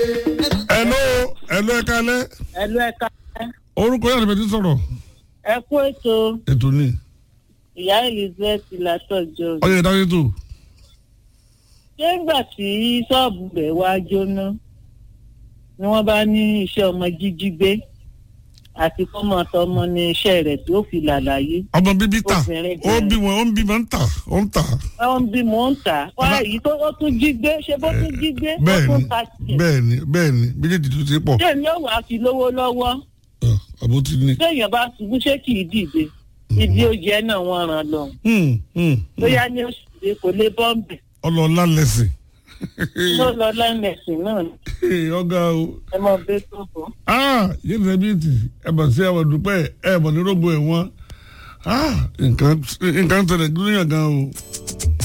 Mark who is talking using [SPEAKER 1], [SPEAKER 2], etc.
[SPEAKER 1] ẹ̀ló ẹ̀ló ẹ̀ka alẹ́
[SPEAKER 2] ẹ̀lú ẹ̀ka
[SPEAKER 1] orúkọ yàrá ìbẹ̀tí sọ̀rọ̀
[SPEAKER 2] ẹ kú ètò
[SPEAKER 1] ètò ní
[SPEAKER 2] ìyá elizabeth látọjọ
[SPEAKER 1] ọyọ ìdájọ́ tó
[SPEAKER 2] ṣé ńgbà tí ṣọ́ọ̀bù rẹ̀ wá jóná ni wọ́n bá ní iṣẹ́ ọmọ jíjí gbé àti kọ́mọ tọmọ ní iṣẹ́ rẹ̀ tí ó fi làlàyé
[SPEAKER 1] ọmọ bíbí ta
[SPEAKER 2] Obìnrin
[SPEAKER 1] ó bí wọn ó ń bí wọn ń tà ó ń tà
[SPEAKER 2] wọ́n bí mò ń tà wá èyí tó ó tún jí gbé ṣé bó tún jí gbé ó
[SPEAKER 1] bẹ́ẹ̀
[SPEAKER 2] tún
[SPEAKER 1] ni
[SPEAKER 2] ta tiẹ̀
[SPEAKER 1] bẹ́ẹ̀ ni bẹ́ẹ̀ ni méjèèjì tó ti pọ̀
[SPEAKER 2] ṣé èmi ò wá fi lówó lọ́wọ́
[SPEAKER 1] Ah, àbó ti ní.
[SPEAKER 2] téèyàn bá ṣubú ṣé kì í dìde ìdí oúnjẹ náà wọ́n ràn lọ
[SPEAKER 1] Hmm, hmm, hmm.
[SPEAKER 2] bóyá ní oṣù tí kò lè bọ́m̀bì
[SPEAKER 1] ọlọ́ọ̀lá lẹ́sìn
[SPEAKER 2] tó lọ lẹ́mẹ̀sìn náà ni
[SPEAKER 1] ọ̀gá o
[SPEAKER 2] ẹ mọ bẹ́ẹ̀ tó bọ́.
[SPEAKER 1] ah yéèdì rẹ bíi ti ẹ̀bà sí ẹ̀wọ̀n dúpẹ́ ẹ̀bọ̀n ní rògbò ẹ̀wọ̀n ah nǹkan nǹkan tẹ̀lé gíríyàn gan o.